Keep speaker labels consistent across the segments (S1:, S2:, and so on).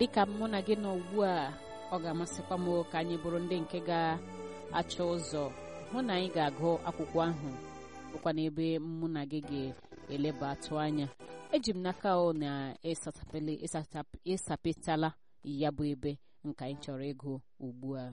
S1: dịka mụ na gị nọ ugbu a ọ ga-amasịkwa m ka anyị bụrụ ndị nke ga-achọ ụzọ hụ na anyị ga-agụ akwụkwọ ahụ bụkwa n'ebe mụ na gị ga-eleba atụ anya eji m n'aka ọ na ịsapetala ya bụ ebe nke anyị chọrọ ịgụ ugbu a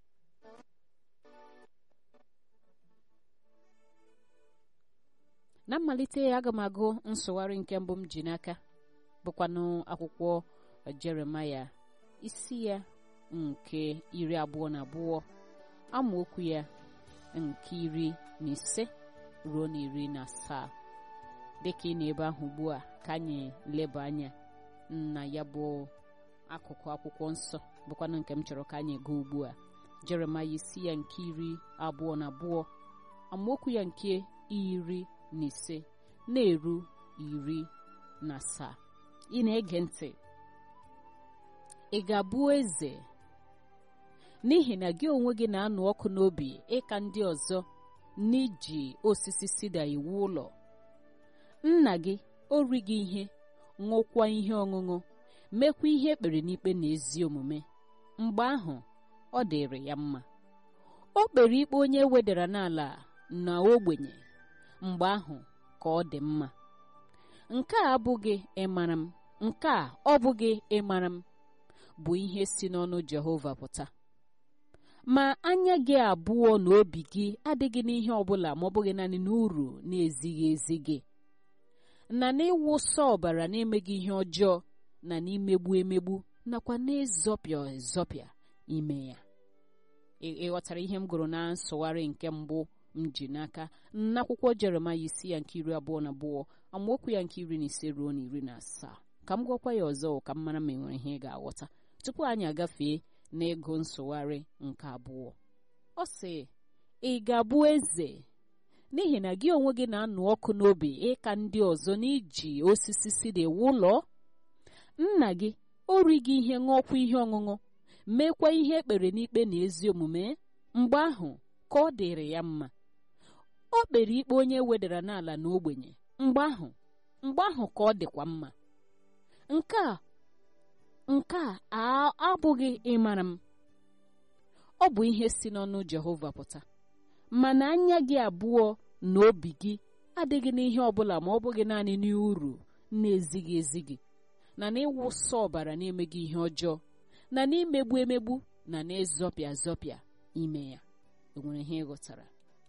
S1: na mmalite aga m agụ nsụgharị nke mbụ m ji n'aka bụkwanụ akwụkwọ jeremaya isi ya nke iri abụọ na abụọ amaokwu ya nke iri na ise ruo na iri na asaa dịka ị na-ebe ahụ ugbu a ka anyị leba anya na ya bụ akụkụ akwụkwọ nsọ bụkwanụ nke m chọrọ ka anyị gaa ugbu a jeremaya isi ya nke iri abụọ na abụọ amaokwu ya nke iri na ise na-eru iri na asaa ị na-ege ntị ị ga-abụ eze n'ihi na gị onwe gị na-anụ ọkụ n'obi ịka ndị ọzọ n'iji osisi sida iwu ụlọ nna gị ori gị ihe ṅụkwa ihe ọṅụṅụ mekwa ihe ekpere n'ikpe na ezi omume mgbe ahụ ọ dịrị ya mma o kpere ikpe onye wedara n'ala na ogbenye mgbe ahụ ka ọ dị mma nke a abụghị ịmara m nke a ọ bụghị ịmara m bụ ihe si n'ọnụ Jehova pụta ma anya gị abụọ na obi gị adịghị n'ihe ọbụla ma ọ bụghị naanị n'uru na-ezighị ezi gị na n'ịwụsa ọbara na-emeghị ihe ọjọọ na n'imegbu emegbu nakwa n'ịzọpịa ezọpịa ime ya ịghọtara ihe m gụrụ na nsụgharị nke mbụ m ji n'aka n'akwụkwọ Jeremaya isi ya nke iri abụọ na abụọ amaokwu ya nke iri na ise ruo na iri na asaa ka m gwakwa ya ọzọ ka m mara ma enwere ihe ị ga-aghọta tupu anyị agafee n'ịgụ nsụgharị nke abụọ ọ sị ị ga-abụ eze n'ihi na gị onwe gị na-anụ ọkụ n'obi ịka ndị ọzọ n'iji osisi sida ewu ụlọ nna gị ori gị ihe ṅụọkwa ihe ọṅụṅụ meekwa ihe ekpere n'ikpe na ezi omume mgbe ahụ ka ọ dịrị ya mma o kpere ikpe onye wedara n'ala na ogbenye mgbe ahụ mgbe ahụ ka ọ dịkwa mma nke a nke a abụghị ịmara m ọ bụ ihe si n'ọnụ Jehova pụta mana anya gị abụọ na obi gị adịghị n'ihe ọbụla ma ọ bụghị naanị n'uru na-ezighị ezi gị na n'ịwụsa ọbara na-emeghị ihe ọjọọ na n'imegbu emegbu na n'ịzọpịa azọpịa ime ya enwere ihe ịghọtara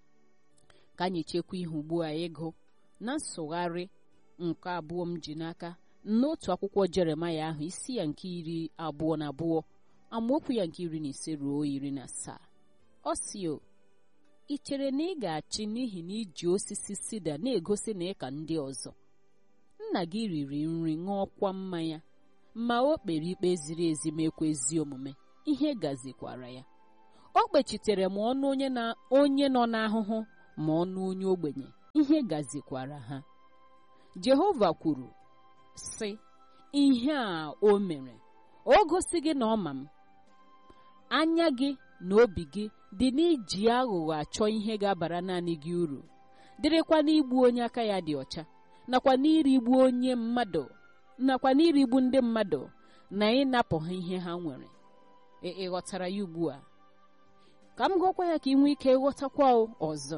S1: ka anyị chekwa ihe ugbu a ịgụ na nsụgharị nke abụọ m ji n'aka n'otu akwụkwọ jeremaya ahụ isi ya nke iri abụọ na abụọ amaokwu ya nke iri na ise ruo iri na asaa ọ si o ị chere na ị ga-achị n'ihi na iji osisi sida na-egosi na ịka ndị ọzọ nna gị riri nri ṅụọkwa mmanya ma o kpere ikpe ziri ezi mekwa ezi omume ihe gazikwara ya o kpechitere ma ọnụ onye na onye nọ n'ahụhụ ma ọnụ onye ogbenye ihe gazikwara ha Jehova kwuru sị ihe a o mere o gosi gị na ọma m anya gị na obi gị dị n'iji aghụghọ achọ ihe ga-abara naanị gị uru dịrịkwa n'igbu onye aka ya dị ọcha nakwa n'irigbu onye mmadụ nakwa n'irigbu ndị mmadụ na ịnapụ ha ihe ha nwere ị ghọtara ya ugbu a ka m gụọkwa ya ka ị nwee ike ịghọtakwa ọzọ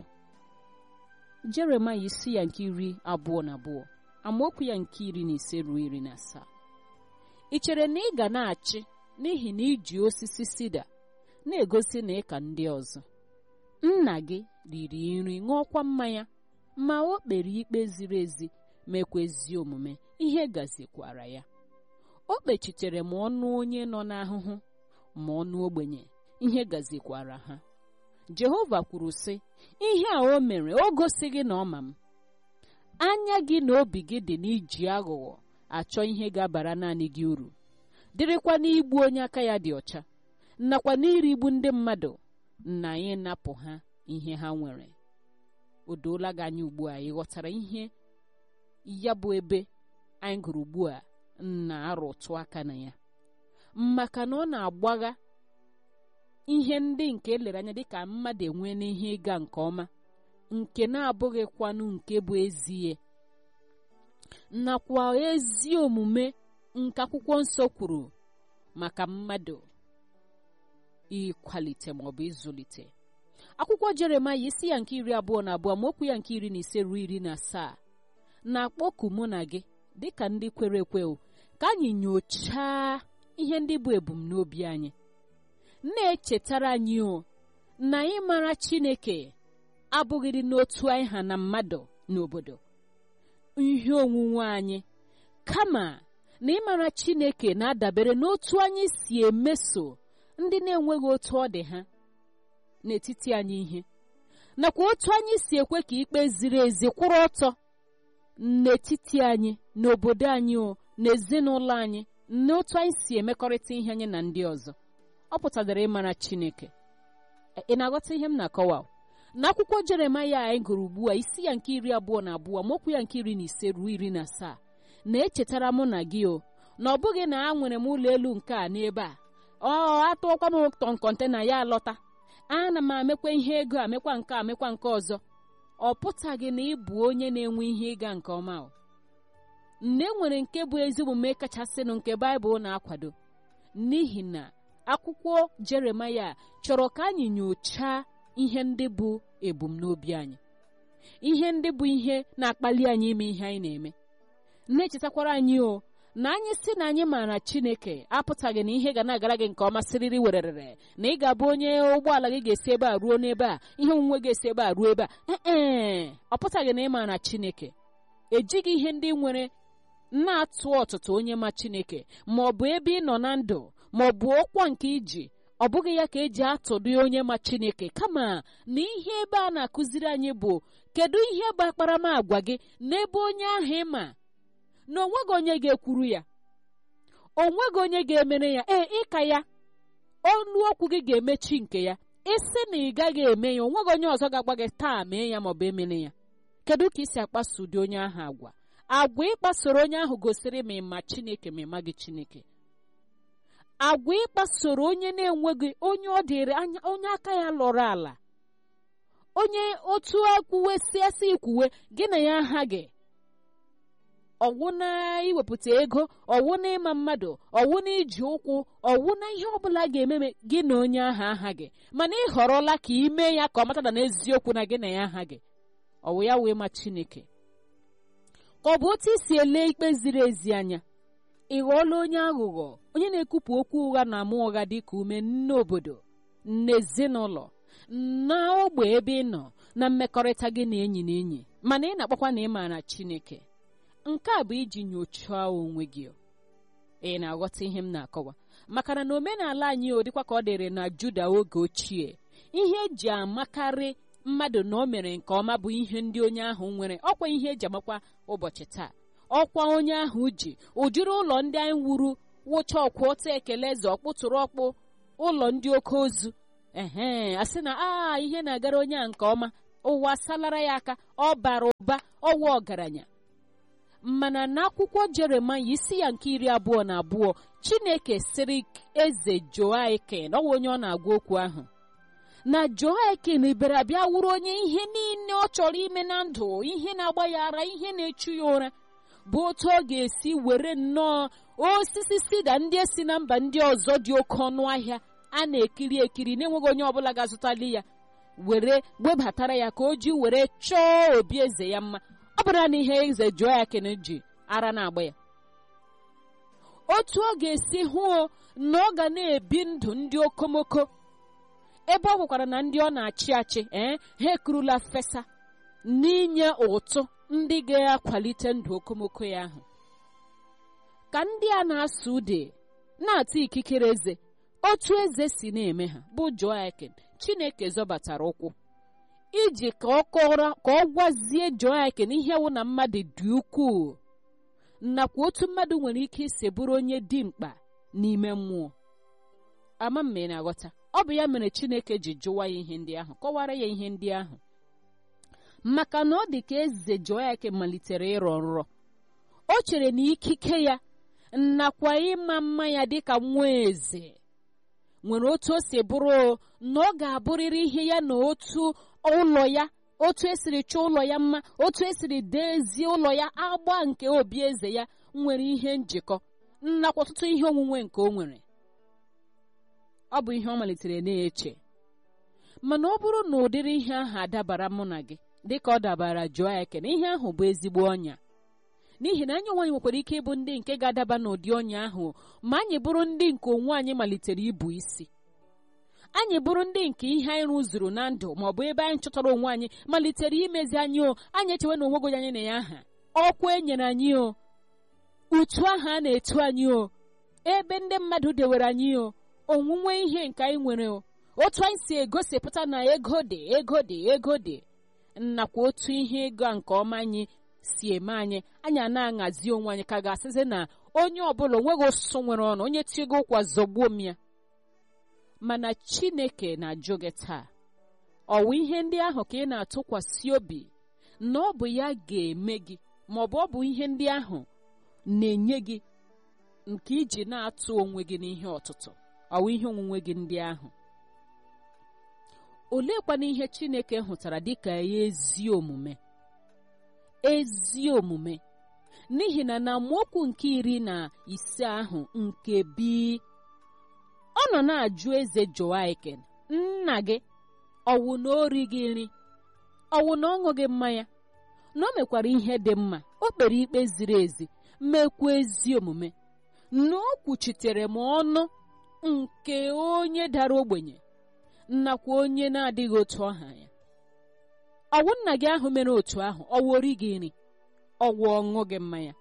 S1: Jeremaya isi ya nke iri abụọ na abụọ amaokwu ya nke iri na ise ruo iri na asaa ị chere na ị ga na-achị n'ihi na iji osisi sida na-egosi na ịka ndị ọzọ nna gị riri nri ṅụọkwa mmanya ma o kpere ikpe ziri ezi mekwa ezi omume ihe gazikwara ya o kpechitere ma ọnụ onye nọ n'ahụhụ ma ọnụ ogbenye ihe gazikwara ha Jehova kwuru sị ihe a o mere o gosighị na ọma m anya gị na obi gị dị n'iji aghụghọ achọ ihe ga-abara naanị gị uru dịrịkwa n'igbu onye aka ya dị ọcha nakwa n'irigbu ndị mmadụ na ịnapụ ha ihe ha nwere o doola gị anya ugbu a ịghọtara ihe ya bụ ebe anyị gụrụ ugbu a na-arụtụ aka na ya maka na ọ na-agbagha ihe ndị nke elere anya dịka mmadụ enwe n'ihe ịga nke ọma nke na-abụghịkwanụ nke bụ ezie nakwa ezi omume nke akwụkwọ nsọ kwuru maka mmadụ ịkwalite maọbụ ịzụlite akwụkwọ jeremaya isi ya nke iri abụọ na abụọ ma okwu ya nke iri na ise ruo iri na asaa na-akpọku mụ na gị dịka ndị kwere ekwe ka anyị nyochaa ihe ndị bụ ebumnobi anyị na-echetara anyị o na ịmara chineke abụghịrị n'otu anyị ha na mmadụ n'obodo ihe onwunwe anyị kama na ịmara chineke na-adabere n'otu anyị si emeso ndị na-enweghị otu ọ dị ha n'etiti anyị ihe nakwa otu anyị si ekwe ka ikpe ziri ezi kwụrụ ọtọ n'etiti anyị n'obodo anyị o n'ezinụlọ anyị n'otu anyị si emekọrịta ihe anyị na ndị ọzọ ọ pụtara ịmara chineke ị na-aghọta ihe m na-akọwa n'akwụkwọ jeremaya anyị gụrụ ugbu a isi ya nke iri abụọ na abụọ mokwu ya nke iri na ise ruo iri na asaa na-echetara mụ na gị o na ọ bụghị na a nwere m ụlọ elu nke a n'ebe a ọ atụọkwa m tọn kọntena ya alọta ana m amekwa ihe ego amekwa nke amekwa nke ọzọ ọ pụtaghị na ị bụ onye na-enwe ihe ịga nke ọma o nne nwere nke bụ ezi omume kachasịnụ nke baịbụl na-akwado n'ihi na akwụkwọ jeremaya chọrọ ka anyị nyochaa ihe ndị bụ ebumnobi anyị ihe ndị bụ ihe na-akpali anyị ime ihe anyị na-eme na-echetakwara anyị o na anyị si na anyị maara chineke apụtaghị na ihe ga na-agara gị nke ọma siriri wererere na ị ga-abụ onye ụgbọala gị ga-esi ebe a ruo n'ebe a ihe onwunwe ga-esi ebe a ruo ebe a ee ọ pụtaghị na ị maara chineke ejighị ihe ndị nwere na-atụ ọtụtụ onye ma chineke ma ọ bụ ebe ị nọ na ndụ ma ọ bụ ọkwa nke iji ọ bụghị ya ka eji atụdị onye ma chineke kama na ihe ebe a na-akụziri anyị bụ kedu ihe bụ akparamagwa gị n'ebe onye ahụ ị ma na onweghị onye ga-ekwuru ya onweghị onye ga-emere ya ee ịka ya ọnụ okwu gị ga-emechi nke ya isi na ị gaghị eme ya onweghị onye ọzọ ga-agba gị taa mee ya maọbụ emere ya kedu ka ị si akpaso ụdị onye ahụ agwa agwa ịkpasoro onye ahụ gosiri ma ịma chineke ma ịma gị chineke agwa ịkpasoro onye na-enweghị onye ọ dịrị anya onye aka ya lọrọ ala onye otu akwuwe siasị ikwuwe gị na ya ha gị ọwụ na iwepụta ego ọwụ na ịma mmadụ ọwụ na iji ụkwụ ọwụ na ihe ọbụla ga-ememe gị na onye ahụ aha gị mana ị họrọla ka ị mee ya ka ọ mata na n'eziokwu na gị na ya aha gị ọwụ ya wee ma chineke ka ọ bụ otu isi ele ikpe ziri ezi anya ị ghọọla onye aghụghọ onye na-ekwupụ okwu ụgha na ama ụgha dị ka ume n'obodo n'ezinụlọ na ogbe ebe ị nọ na mmekọrịta gị na enyi na enyi mana ị na-akpọkwa na ị maara chineke nke a bụ iji nyochaa onwe gị ị na-aghọta ihe m na-akọwa maka na omenala anyị o dịkwa ka ọ dịrị na juda oge ochie ihe eji amakarị mmadụ na o mere nke ọma bụ ihe ndị onye ahụ nwere ọkwa ihe eji amakwa ụbọchị taa ọkwa onye ahụ ji ụdịrị ụlọ ndị anyị wuru wụcha ọkwa otu ekele eze ọkpụtụrụ ọkpụ ụlọ ndị oke ozu ehe asị na a ihe na-agara onye a nke ọma ụwa salara ya aka ọ bara ụba ọwa ọgaranya mana n'akwụkwọ jeremaya isi ya nke iri abụọ na abụọ chineke sịrị eze joakin ọwa onye ọ na-agwa okwu ahụ na joakin bịara bịa wuru onye ihe niile ọ chọrọ ime na ndụ ihe na-agba ya ara ihe na-echu ya ụra bụ otu ọ ga-esi were nnọọ osisi sida ndị esi na mba ndị ọzọ dị oke ọnụ ahịa a na-ekiri ekiri na-enweghị onye ọbụla ga-azụtali ya were webatara ya ka o ji were chọọ obi eze ya mma ọ bụrụ na ihe eze joakin ji ara na-agba ya otu ọ ga-esi hụ na ọ ga na-ebi ndụ ndị okomoko ebe ọ hụkwara na ndị ọ na-achị achị ee ha ekurula fesa n'inye ụtụ ndị ga-akwalite ndụ okomoko ya ahụ ka ndị a na-asụ ude na-ata ikikere eze otu eze si na-eme ha bụ joakin chineke zọbatara ụkwụ iji ka ọ kọrọ ka ọ gwazie joakin ihe wụ na mmadụ dị ukwuu nakwa otu mmadụ nwere ike isi bụrụ onye dimkpa n'ime mmụọ ama m ị na-aghọta ọ bụ ya mere chineke ji jụwa ya ihe ndị ahụ kọwara ya ihe ndị ahụ maka na ọ dị ka eze joakin malitere ịrọ nrọ o chere na ikike ya nakwa ịma mma ya dịka nwa eze nwere otu o si bụrụ na ọ ga-abụrịrị ihe ya na otu ụlọ ya otu esiri chọọ ụlọ ya mma otu esiri dezie ụlọ ya agba nke obi eze ya nwere ihe njikọ nakwa ọtụtụ ihe onwunwe nke o nwere ọ bụ ihe ọ malitere na-eche mana ọ bụrụ na ụdịrị ihe ahụ adabara mụ na gị dịka ọ dabara jụọ ya kene ihe ahụ bụ ezigbo ọnya n'ihi na anyị onwe anyị nwekwara ike ịbụ ndị nke ga-adaba n'ụdị ọnya ahụ ma anyị bụrụ ndị nke onwe anyị malitere ibu isi anyị bụrụ ndị nke ihe anyị rụzuru na ndụ ma ọ bụ ebe anyị chọtara onwe anyị malitere imezi anyị o anyị echewe na onwego anyị na ya aha ọkwa e nyere anyị o utu ahụ a na-etu anyị o ebe ndị mmadụ dewere anyị o onwunwe ihe nke anyị nwere o otu anyị si egosipụta na ego dị ego dị ego dị nakwa otu ihe ịga nke ọma anyị si eme anyị anyị a na-aṅazi onwe anyị ka ga-asịzi na onye ọbụla onweghị ụsụ nwere ọnụ onye tiego ụkwa zọgbuo m ya mana chineke na-ajụ gị taa ọwụ ihe ndị ahụ ka ị na-atụkwasị obi na ọ bụ ya ga-eme gị ma ọ bụ ọ bụ ihe ndị ahụ na-enye gị nke iji na-atụ onwe gị n'ihe ọtụtụ ọwụ ihe onwunwe gị ndị ahụ oleekwana ihe chineke hụtara dịka ya ezi omume ezi omume n'ihi na na amaokwu nke iri na ise ahụ nke bi ọ nọ na-ajụ eze joaiken nna gị ọwụ na ori gị nri ọwụ na ọ ṅụghị mmanya na o mekwara ihe dị mma o kpere ikpe ziri ezi mekwa ezi omume na o kwuchitere m ọnụ nke onye dara ogbenye nakwa onye na-adịghị otu ọha ya ọwụ nna gị ahụ mere otu ahụ ọwụ ori gị nri ọwụ ọṅụ gị mmanya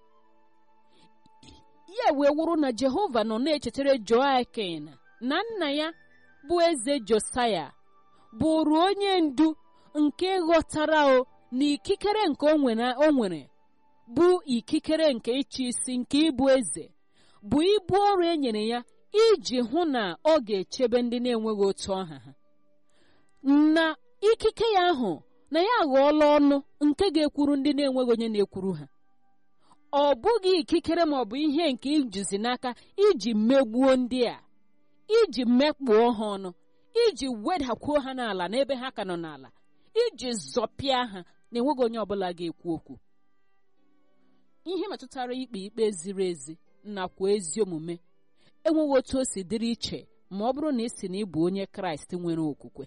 S1: ya wee wụrụ na jehova nọ na-echetara joakin na nna ya bụ eze josaya bụrụ onye ndu nke ghọtara o na ikikere nke o nwere bụ ikikere nke ịchị isi nke ịbụ eze bụ ibu ọrụ e nyere ya iji hụ na ọ ga-echebe ndị na-enweghị otu ọha ha na ikike ya ahụ na ya aghọọla ọnụ nke ga-ekwuru ndị na-enweghị onye na-ekwuru ha ọ bụghị ikikere ma ọ bụ ihe nke ijizi n'aka iji megbuo ndị a iji mekpuo ha ọnụ iji wedakwuo ha n'ala n'ebe ha ka nọ n'ala iji zọpịa ha na-enweghị onye ọbụla ga-ekwu okwu ihe metụtara ikpe ikpe ziri ezi nakwa ezi omume enweghị otu o si dịrị iche ma ọ bụrụ na ị si na ịbụ onye kraịst nwere okwukwe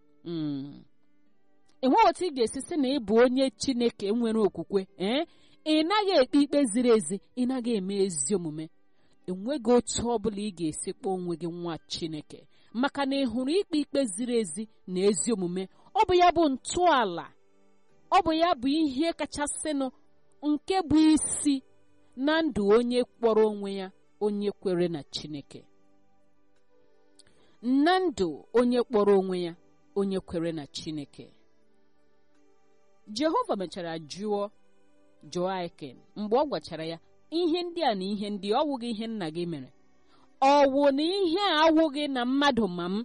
S1: enweghị otu ị ga-esi sị na ịbụ onye chineke nwere okwukwe ee ị naghị ekpe ikpe ziri ezi ị naghị eme ezi omume enweghị otu ọ bụla ị ga-esi kpọọ onwe gị nwa chineke maka na ị hụrụ ikpe ikpe ziri ezi na ezi omume ọ bụ ya bụ ntọala ọ bụ ya bụ ihe kachasịnụ nke bụ isi na ndụ onye kpọrọ onwe ya onye kwere na chineke na ndụ onye kpọrọ onwe ya onye kwere na chineke jehova mechara jụọ joakin mgbe ọ gwachara ya ihe ndị a na ihe ndị ọ wụghị ihe nna gị mere ọ wụ na ihe a awụghị na mmadụ ma m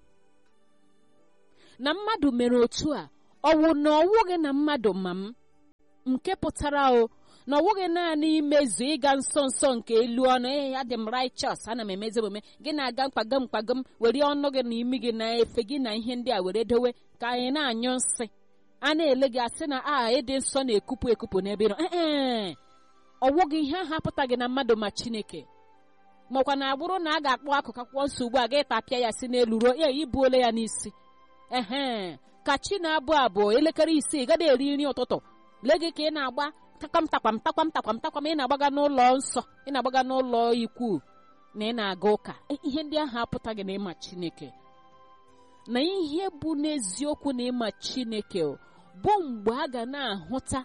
S1: na mmadụ mere otu a ọ wụ na ọ wụghị na mmadụ ma m nke pụtara o na ọ wụghị naanị imezu ịga nsọ nsọ nke elu ọnụ ee ya dị m righteous ana m emezi omume gị na-aga mkpagam mkpagam were ọnụ gị na imi gị na efe gị na ihe ndị a were dowe ka anyị na-anyụ nsị a na-ele gị asị na a ịdị nsọ na-ekupụ ekupụ n'ebe nọ ee ọ wụghị ihe ahụ apụtaghị na mmadụ ma chineke makwa na agbụrụ na a ga-akpọ akụkụ akwụkwọ nsọ ugbu a ga-etapịa ya si n'elu ruo ya ibuole ya n'isi ehe ka chi na-abụ abụọ elekere isii gada eri nri ụtụtụ lee gị ka ị na-agba takwam takwam takwam takwam takwam ị na-agbaga n'ụlọ nsọ ị na-agbaga n'ụlọ ikwu na ị na-aga ụka ihe ndị ahụ apụtaghị na ịma chineke na ihe bụ n'eziokwu na ịma chineke bụ mgbe a ga na-ahụta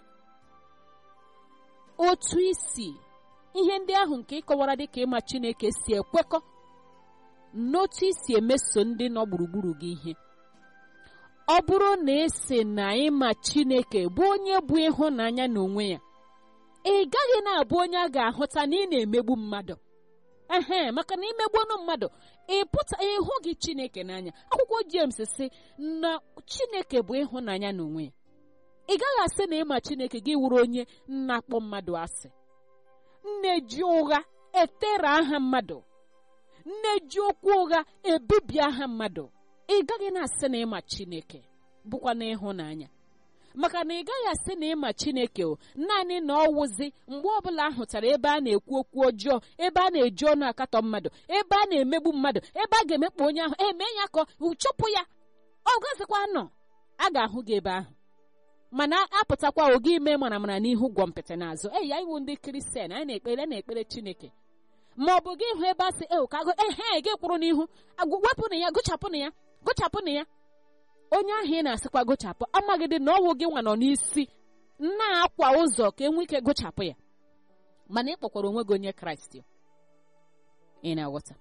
S1: otu isi ihe ndị ahụ nke ịkọwara dịka ịma chineke si ekwekọ n'otu isi emeso ndị nọ gburugburu gị ihe ọ bụrụ na esi na ịma chineke bụ onye bụ ịhụnanya n'onwe ya ị gaghị na-abụ onye a ga-ahụta na ị na-emegbu mmadụ ehe maka na imegbuonu mmadụ ịpụta ịhụ gị chineke n'anya akwụkwọ James si na chineke bụ ịhụnanya n'onwe ya ị gaghị asị na ịma chineke gị wụrụ onye na-akpọ mmadụ asị nne ji ụgha etere aha mmadụ nne ji okwu ụgha ebibi aha mmadụ ị gaghị na-asị na ịma chineke bụkwa na ịhụnanya maka na ị gaghị asị na ịma chineke o naanị na ọ wụzi mgbe ọbụla ahụtara ebe a na-ekwu okwu ọjọọ ebe a na-eji ọnụ akatọ mmadụ ebe a na-emegbu mmadụ ebe a ga-emekpa onye ahụ eme ya ka chụpụ ya ọ gazikwa nọ a ga-ahụ gị ebe ahụ mana apụtakwa oge ime mara mara n'ihu gwọ mpịtị n'azụ eyi ya iwu ndị kristian anyị na-ekpere na-ekpere chineke ma ọ bụ gị hụ ebe a sị ewu kago ehe gị kwụrụ n'ihu wepụnụ ya gụchapụnụ ya gụchapụnụ ya onye ahụ ị na-asịkwa gụchapụ amaghịdị na ọwụ gị nwa nọ n'isi na-akwa ụzọ ka enwe ike gụchapụ ya mana ị kpọkwara onwe gị onye kraịst ị na-aghọta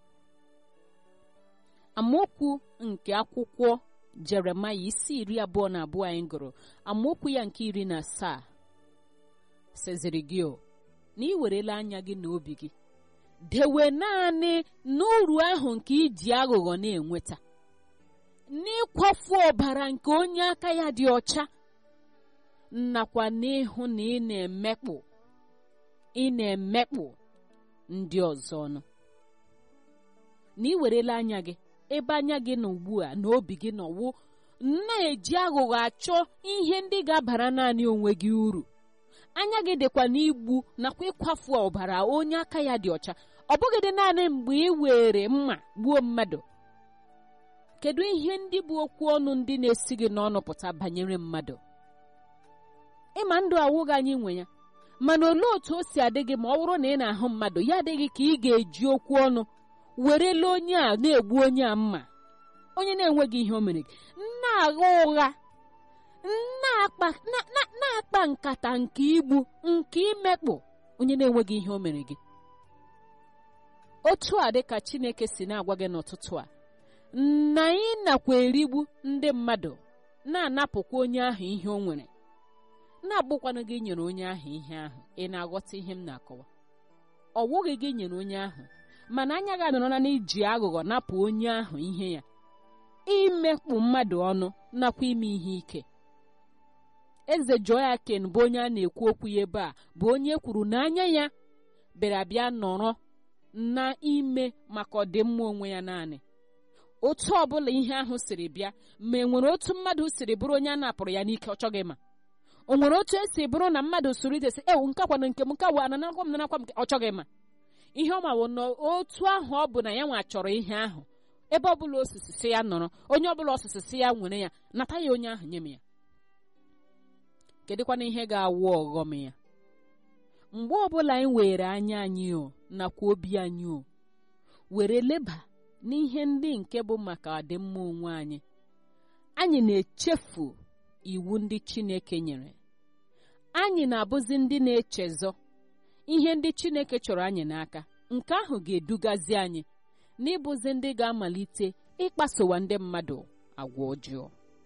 S1: amaokwu nke akwụkwọ jeremaya isi iri abụọ na abụọ anyị gụrụ amaokwu ya nke iri na asaa seziri gị o na ị werela anya gị na obi gị dewe naanị n'uru ahụ nke iji aghụghọ na-enweta n'ịkwafu ọbara nke onye aka ya dị ọcha nakwa n'ịhụ na ị na-emekpụ ị na-emekpụ ndị ọzọ ọnụ na ị werela anya gị ebe anya gị nọ ugbu a na obi gị nọwụ na-eji aghụghọ achọ ihe ndị ga-abara naanị onwe gị uru anya gị dịkwa n'igbu nakwa ịkwafu ọbara onye aka ya dị ọcha ọ bụghị dị naanị mgbe ị were mma gbuo mmadụ kedu ihe ndị bụ okwu ọnụ ndị na-esi gị n'ọnụ pụta banyere mmadụ ịma ndụ awụghị anyị nwe ya mana olee otu o si adị gị ma ọ bụrụ na ị na-ahụ mmadụ ya adịghị ka ị ga-eji okwu ọnụ werele onye a na-egbu onye a mma onye na-enweghị ihe o mere gị na-agha ụgha na-akpa nkata nke igbu nke imekpụ onye na-enweghị ihe o mere gị otu a dị ka Chineke si na-agwa gị n'ụtụtụ a na ị nakwa erigbu ndị mmadụ na-anapụkwa onye ahụ ihe o nwere na-agbụkwanụ gị nyere onye ahụ ihe ahụ ị na-aghọta ihe m na-akọwa ọ wụghị gị nyere onye ahụ mana anya gị anọrọla n'iji aghụghọ napụ onye ahụ ihe ya imekpu mmadụ ọnụ nakwa ime ihe ike eze Joakin bụ onye a na-ekwu okwu ya ebe a bụ onye kwuru na anya ya bịara bịa nọrọ na ime maka ọdịmma onwe ya naanị otu ọbụla ihe ahụ siri bịa ma e nwere otu mmadụ siri bụrụ onye a napụrụ ya n'ike ọ chọghị ma o nwere otu esi bụrụ na mmadụ soro idesi ewu nke kwana nke m nke wa ananakwa m nanakwa m ọ chọghị ma ihe ọ mawo na otu ahụ ọ bụ na ya nwa chọrọ ihe ahụ ebe ọbụla osisi si ya nọrọ onye ọbụla osisi si ya nwere ya nata ya onye ahụ nye m ya kedụkwana ihe ga-awụ ọghọm ya mgbe ọbụla anyị were anya anyị o nakwa obi anyị o were leba n'ihe ndị nke bụ maka ọdịmma onwe anyị anyị na-echefu iwu ndị Chineke nyere anyị na-abụzi ndị na-echezọ ihe ndị Chineke chọrọ anyị n'aka nke ahụ ga-edugazi anyị n'ịbụzi ndị ga-amalite ịkpasowa ndị mmadụ agwa ọjọọ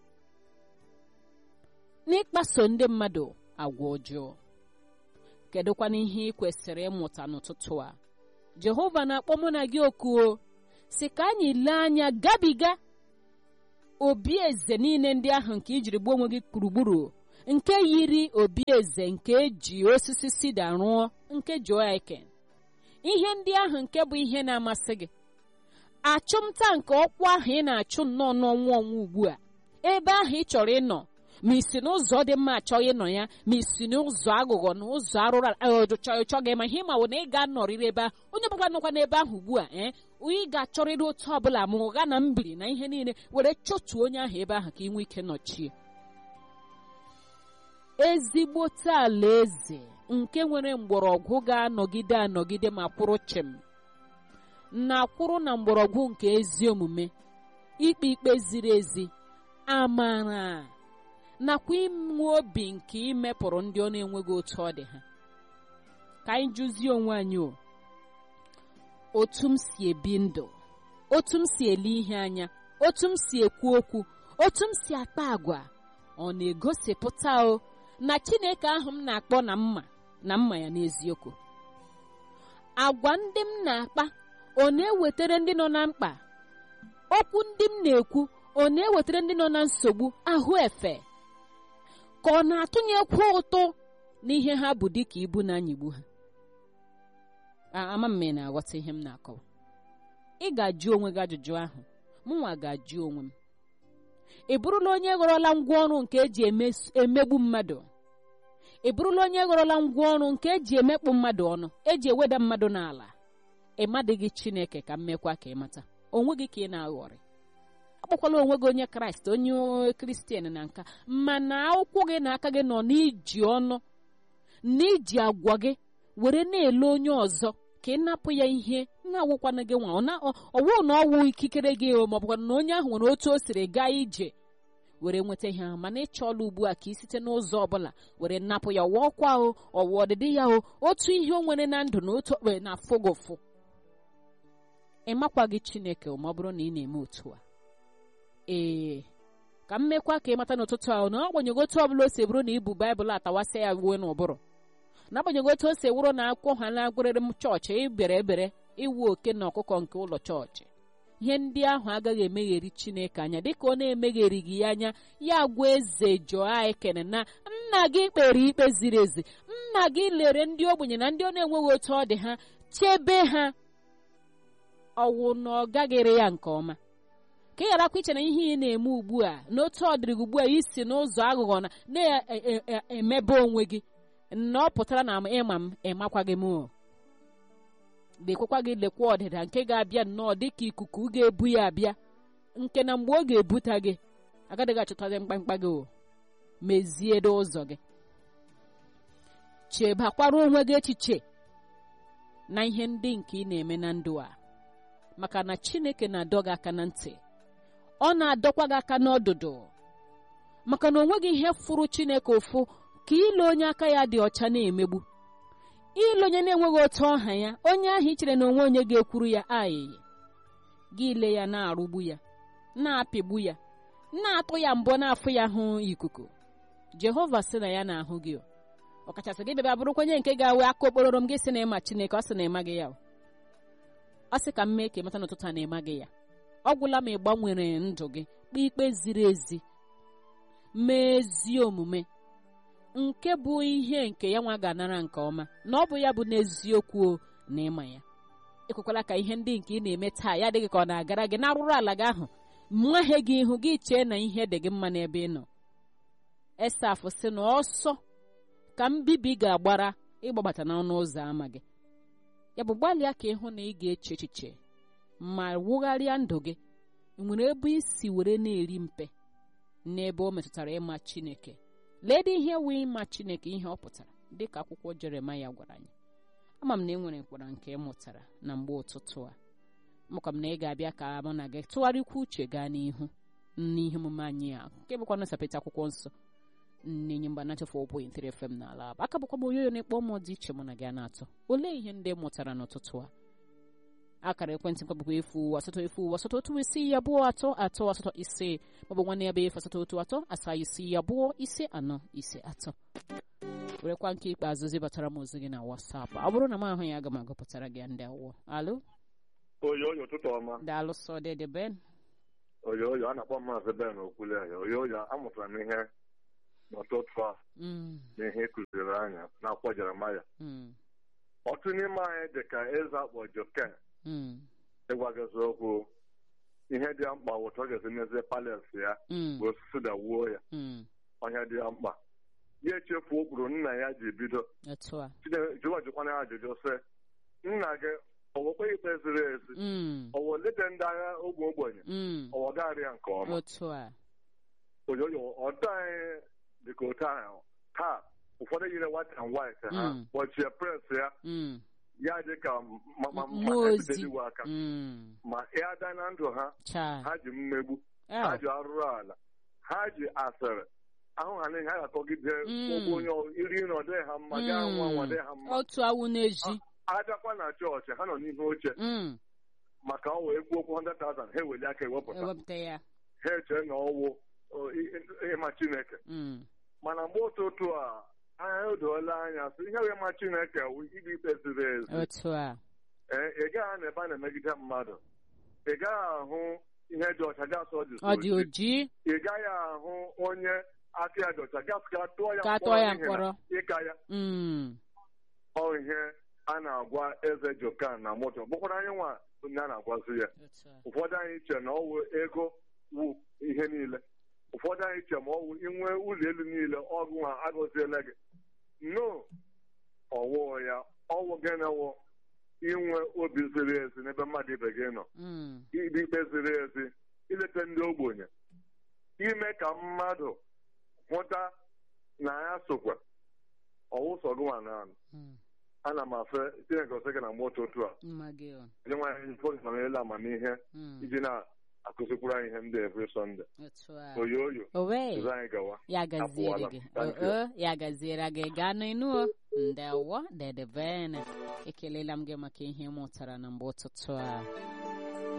S1: n'ịkpaso ndị mmadụ agwa ọjọọ kedụkwana ihe ị kwesịrị ịmụta n'ụtụtụ a Jehova na-akpọ mụ na gị okuo si ka anyị lee anya gabiga obi eze niile ndị ahụ nke ijiri gbuo onwe gị gburugburu nke yiri obi eze nke eji osisi sida rụọ nke Joakin ihe ndị ahụ nke bụ ihe na-amasị gị achụmta nke ọkwa ahụ ị na-achụ nnọọ n'ọnwa ọnwa ugbu a ebe ahụ ị chọrọ ịnọ ma isi n'ụzọ dị mma achọghị ịnọ ya ma isi n'ụzọ aghụghọ na ụzọ arụrụ chọghị ma ihe ma bụ na ị ga-anọrịrị ebe ahụ onye ọbụla nọkwa n'ebe ahụ ugbu a ee ị ga-achọrịrị otu ọbụla ma ụgha na mbiri na ihe niile were chọtuo onye ahụ ebe ahụ ka ị nwee ike nọchie ezigbote alaeze nke nwere mgbọrọgwụ ga-anọgide anọgide ma kwụrụ chịm na-akwụrụ na mgbọrọgwụ nke ezi omume ikpe ikpe ziri ezi amara nakwa inwe obi nke imepụrụ ndị ọ na-enweghị otu ọ dị ha ka anyị jụzie onwe anyị o otu m si ebi ndụ otu m si ele ihe anya otu m si ekwu okwu otu m si akpa agwa ọ na-egosipụta o na Chineke ahụ m na-akpọ na mma na mma ya n'eziokwu agwa ndị m na-akpa ọ na-ewetara ndị nọ na mkpa okwu ndị m na-ekwu ọ na-ewetara ndị nọ na nsogbu ahụ efe ka ọ na-atụnyekwu ụtụ n'ihe ha bụ dịka ibu na-anyịgbu ha ama m na-aghọta ihe m na-akọwa ị ga-ajụ onwe gị ajụjụ ahụ mụnwa ga-ajụ onwe m ị bụrụla onye ghọrọla ngwaọrụ nke eji emegbu mmadụ ị bụrụla onye ghọrọla ngwaọrụ nke eji emekpu mmadụ ọnụ eji eweda mmadụ n'ala ịmadịghị chineke ka mmekwa ka ịmata onwe gị ka ị na-aghọrị akpọkwala onwe gị onye kraịst onye kristian na nka mana ụkwụ gị na aka gị nọ n'iji ọnụ n'iji agwa gị were na-ele onye ọzọ ka ị napụ ya ihe na-awụkwana gị nwa ọwụ na ọwụ ikikere gị maọbụkwa na onye ahụ nwere otu o siri gaa ije were nweta ihe ahụ mana ịchọọla ugbu a ka ị site n'ụzọ ọbụla were napụ ya ọwa ọkwa o ọwa ọdịdị ya o otu ihe o nwere na ndụ na otu okpere na-afụ gị ụfụ ị makwaghị chineke ma ọ bụrụ na ị na-eme otu a ee ka m mekwa ka ị mata n'ụtụtụ ahụ na agbanyeghị otu ọbụla o si bụrụ na ibu baịbụl atawasị ya uwe n'ụbụrụ n'agbanyeghị otu o si wụrụ na akwụkwọ ha na-agụrịrị m chọọchị ịbere ebere iwu oke na ọkụkọ nke ụlọ chọọchị ihe ndị ahụ agaghị emegheri chineke anya dịka ọ na-emegherighị ya anya ya gwa eze joa ekene na nna gị kpere ikpe ziri ezi nna gị lere ndị ogbenye na ndị ọ na-enweghị otu ọ dị ha chebe ha ọwụ na ọ gaghịrị ya nke ọma ka ị gharakwa iche na ihe ị na-eme ugbu a n'otu ọ dịrị gị ugbu a isi n'ụzọ aghụghọ na na-emebe onwe gị na ọ pụtara na ịma m ịmakwaghị m o lekwakwa gị lekwa ọdịda nke ga-abịa nnọọ dịka ikuku ga-ebu ya abịa nke na mgbe ọ ga-ebuta gị agaghị achọtazi mkpamkpa gị o mezie ụzọ gị chebakwara onwe gị echiche na ihe ndị nke ị na-eme na ndụ a maka na chineke na-adọ gị aka na ntị ọ na-adọkwa gị aka n'ọdụdụ maka na onweghị ihe fụrụ chineke ụfụ ka ile onye aka ya dị ọcha na-emegbu ile onye na-enweghị otu ọha ya onye ahụ ichere na onwe onye ga-ekwuru ya ayịyị gị ile ya na-arụgbu ya na-apịgbu ya na-atụ ya mbọ na-afụ ya hụ ikuku jehova sị na ya na-ahụ gị ọkachasị gị bịaba bụrụkwa onye nke ga-awe aka okpororo m gị sị na ịma chineke ọ sị na ịma gị ya ọ sị ka m mee ka ịmata n'ụtụtụ a na ịma gị ya ọ gwụla ma ị gbanwere ndụ gị kpee ikpe ziri ezi mee ezi omume nke bụ ihe nke ya nwa ga-anara nke ọma na ọ bụ ya bụ n'eziokwu na ịma ya ekwekwala ka ihe ndị nke ị na-eme taa ya adịghị ka ọ na-agara gị n'arụrụ ala gị ahụ mmahie gị ihu gị chee na ihe dị gị mma n'ebe ị nọ esaf sị na ọsọ ka mbibi ga-agbara ịgbabata n'ọnụ ụzọ ámá gị ya bụ gbalịa ka ịhụ na ị ga-eche echiche ma wugharịa ndụ gị nwere ebe isi were na-eri mpe n'ebe o metụtara ịma chineke ledị ihe wee ịma chineke ihe ọ pụtara dịka akwụkwọ jeremaya gwara anyị ama m na ị nwere nkwara nke ị mụtara na mgbe ụtụtụ a maka m na ị ga-abịa ka mụ na gị tụgharịkwa uche gaa n'ihu n'ihe omume anyị a nke bụkwa nsapịta akwụkwọ nsọ nnenye mgba nachafụ ụbụ intere fm n'ala abụ aka bụkwa m onyoyo na-ekpọ mmụọ dị iche mụ na gị na-atọ olee ihe ndị mụtara n'ụtụtụ a akara ekwentị nkwa bụkwa efu asatọ efu asatọ otu isii abụọ atọ atọ asatọ ise maọbụ nwanne ya bụ efu asatọ otu atọ asaa isii abụọ ise anọ ise atọ werekwa nke ikpeazụ zibatara m ozi gị na wasapụ ọ bụrụ na m ahụ ya aga m agụpụtara gị ndị awụọ alo
S2: oyoyo ụtụtụ ọma
S1: daalụ sọ dede ben
S2: oyoyo a na-akpọ maazị ben okwule anya oyoyo amụtara m ihe n'ụtụtụ a
S1: Mm,
S2: na ihe kụziri anya n'akwụkwọ jeremaya
S1: mm,
S2: ọtụ n'ime anyị dị ka eze akpọ joken
S1: mm,
S2: ịgwa gị eziokwu ihe dị ya mkpa wụtụ ọ ga-esi mezie pales ya
S1: mm,
S2: bụ osisi da wuo ya
S1: mm.
S2: ọhịa dị ya mkpa ya echefuo ụkpụrụ nna ya ji bido
S1: otu a
S2: jụwa jụkwana ya ajụjụ sị nna gị ọwụkpe ikpe ziri ezi
S1: Mm,
S2: ọwụ lete ndị agha ogbe ogbenye
S1: mm,
S2: ọwụ gaghị ya nke ọma
S1: otu a
S2: oyoyo ọdọ anyị dịka otu ahụ taa ụfọdụ yiri white and white ha
S1: Mm.
S2: kpọchie pres ya
S1: Mm,
S2: ya dị ka ma- ma- ma
S1: mmụọ ozi
S2: ebidoligwe aka
S1: Mm,
S2: ma ya da na ndụ ha
S1: cha
S2: ha ji mmegbu
S1: Ah,
S2: ha ji arụrụ ala ha ji asịrị ahụ ha n'ihe ha ga-akọgide
S1: Mm.
S2: ụgwọ onye ọ- iri na ọ dịghị ha mma gaa nwa nwa dịghị ha mma
S1: otu awụ n'eji
S2: abịakwa na chọọchị ha nọ n'ihu oche
S1: Mm,
S2: maka ọ wee kwuo okwu 100,000 ha eweli aka ewepụta
S1: ewepụta ya
S2: ha eche na ọwụ ọ, i- i- ịma chineke
S1: Mm,
S2: mana mgbe ụtụtụ a anya edoola anya sị ihe wee ma chineke wụ ikpe ikpe ziri ezi
S1: otu a
S2: Ee, ị gaghị na ebe a na-emegide mmadụ ị gaghị ahụ ihe dị ọcha gasị ọ dị
S1: ọ dị oji
S2: ị gaghị ahụ onye aka ya dị ọcha gasị ka tụọ ya
S1: ka tụọ ya
S2: n'ihi na
S1: mkpọrọ
S2: ịka ya
S1: Mm,
S2: ọ ihe a na-agwa eze jokan na moto bụkwara anyị nwa onye a na-agwazi ya
S1: otu a
S2: ụfọdụ anyị che na ọ wụ ego wu ihe niile ụfọdụ anyị che ma ọwụ inwe ụlọ elu niile ọgụ ha agọziela gị no ọwụ ya ọwụ gị na-wụ inwe obi ziri ezi n'ebe mmadụ ibe gị nọ
S1: Mm.
S2: ikpe ikpe ziri ezi ileta ndị ogbenye ime ka mmadụ hụta na ya sokwa ọwụsọ gụnwa na
S1: Mm.
S2: ana m afe chineke ọsọ gị na moto otu a
S1: mma gị ọ.
S2: ndị nwaanyị fọdụmanyela amamihe
S1: Mm.
S2: iji na-akụzikwuru anyị ihe ndị every Sunday
S1: otu a
S2: oyo oyo
S1: owe
S2: ụzọ anyị gawa
S1: ya gaziere
S2: Apụọla.
S1: gị
S2: Thank
S1: o o, ya gaziere gị gaa n'inu o ndewo dedebene ekelela m gị maka ihe ị mụtara na mgbe ụtụtụ a